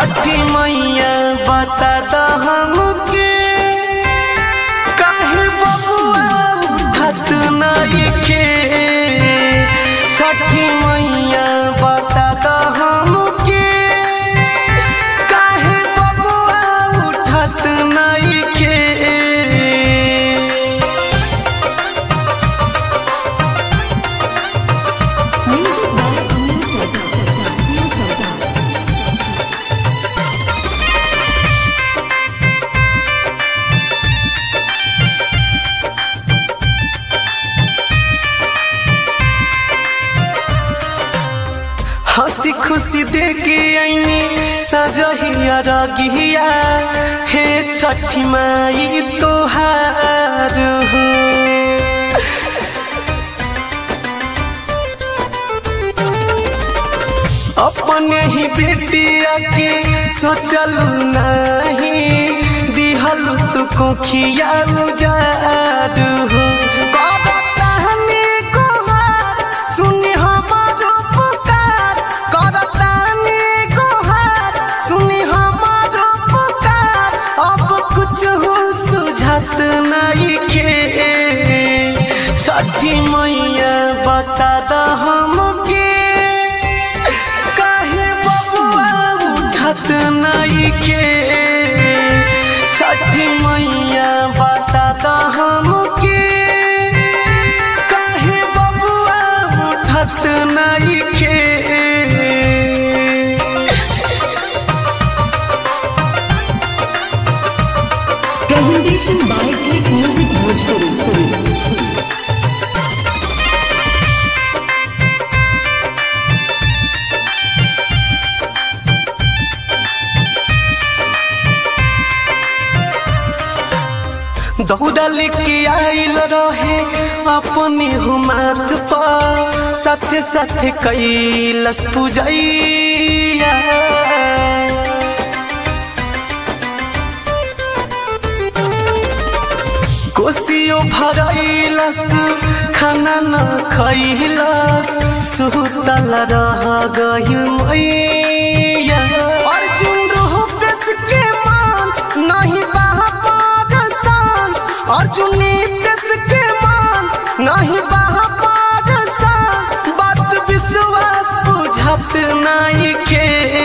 छठी मैया बता द हमके काहे बबुआ उठत नइखे छठी मैया बता द हमके काहे बबुआ उठत नइखे Music by Amir Sarkar. Amir Sarkar. हंसी खुशी देके आईनी सजहिया रगिया हे छठी माई तोहार हो अपने ही बेटिया के सोचल नहीं दिहल तू कोखिया उजार हो करतानी गोहार, सुनी हमारो पुकार करतानी गोहार, सुनी हमारो पुकार अब कुछ हो सुझात नहीं के छठी मैया बता द हमके काहे बबुआ उठत नइखे छठी मैया बता द हमके काहे बबुआ उठत नइखे Presentation by Click Music Bhojpuri. दौड़ा लेके आइल रहे अपने हो माथ पर साथे साथे कैलस पूजैया कोसियो भरैलस खाना न खैलस सुतल रह गइल मैया अर्जुन रोह बेस के मान नहीं बहा पाकिस्तान अर्जुन देश के मान नहीं बहा पाकिस्तान बात विश्वास बुझत नहीं के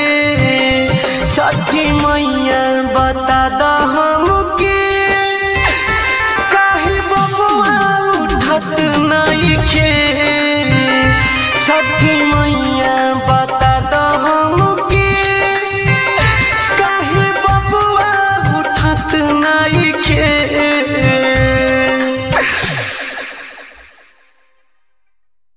छठी मैया बता द हमके काहे बबुआ उठत नइखे छठी मैया